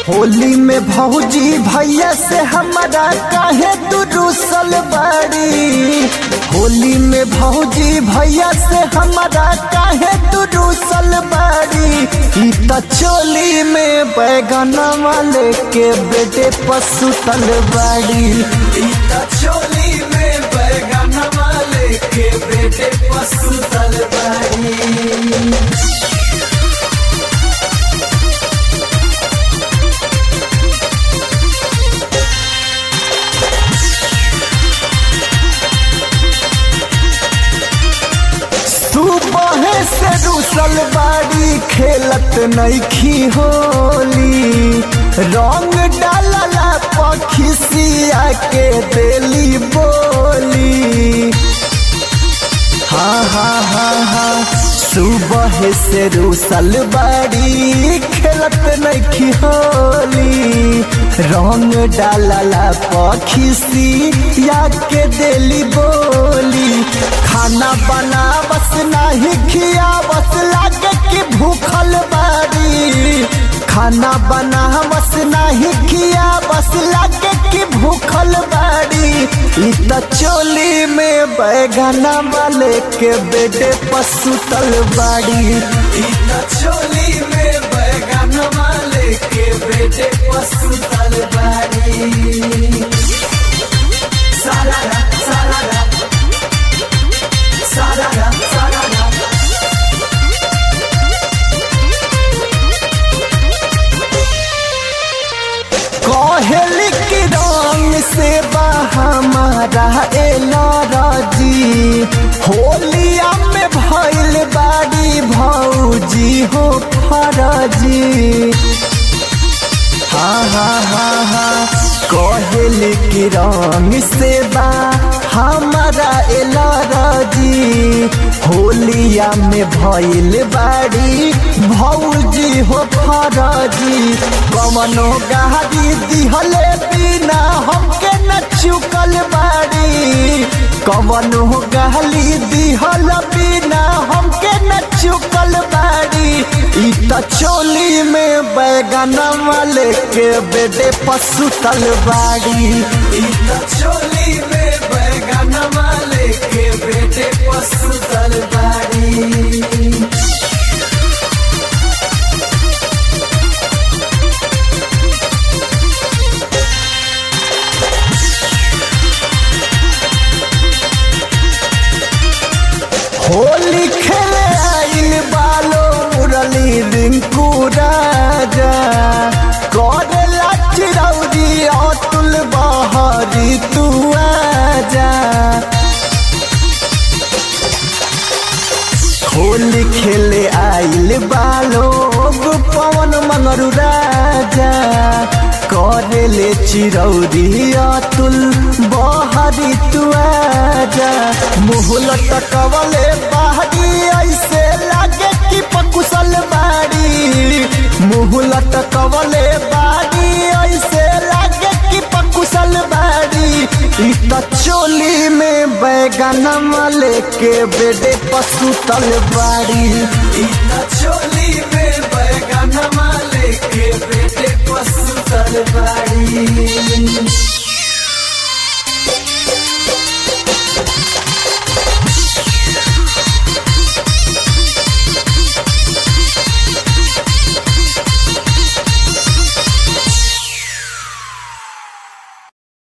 होली में भौजी भैया से हमारा काहे तू रूसल बाड़ी होली में भौजी भैया से हमारा काहे तू रूसल बाड़ी ई त चोली में बैगन वाले के बेटे पसुतल बाड़ी ई त चोली में बैगन वाले के बेटे पसुतल बाड़ी सुबह से रूसल बाड़ी खेलत नईखी होली रंग डालला पखिसिया के देली बोली हाँ हाँ हाँ हाँ सुबह से रूसल बाड़ी खेलत नईखी होली रंग डालला पखिसी या के देली बोली खाना बना बस नाही खिया बस लागे कि भूखल बाड़ी खाना बना बस नाही खिया बस लागे कि भूखल बाड़ी ई त चोली में बैगना वाले के बेटे पसुतल बाड़ी ई त चोली में बैगना वाले के बेटे पसुतल बाड़ी सारा सारा सारा सारा कहेली की रंग से हमारा एलरजी होलिया में भैल बाड़ी भौजी हो फरजी हाँ हाँ हाँ हाँ कहेली की रंग से बा हमारा एलरजी होलिया में भैल बाड़ी भौजी हो फरजी कवनो गाड़ी दिहले बिना हमके न चुकल बाड़ी कवनो गाली दिहल बिना हमके न चुकल बाड़ी ई त चोली में बैगन वाले के बेटे पसुतल बाड़ी ई त चोली में बैगन वाले के बेटे पसुतल बाड़ी होली खेले आइल बालो मुरली रिंकू राजा करेला चिरौरी अतुल बहरी तू आजा होली खेले आइल बालो पवन मंगरू राजा करेले चिरौरी अतुल बहरी तू आजा मुहल तकवले बाहरी ऐसे लागे कि पकुशल बाड़ी मुहल तकवले बाड़ी ऐसे लागे कि पकुशल बाड़ी ई त चोली में बैगन वाले के बेटे पसुतल बाड़ी ई त चोली में बैगन वाले के बेटे पसुतल बाड़ी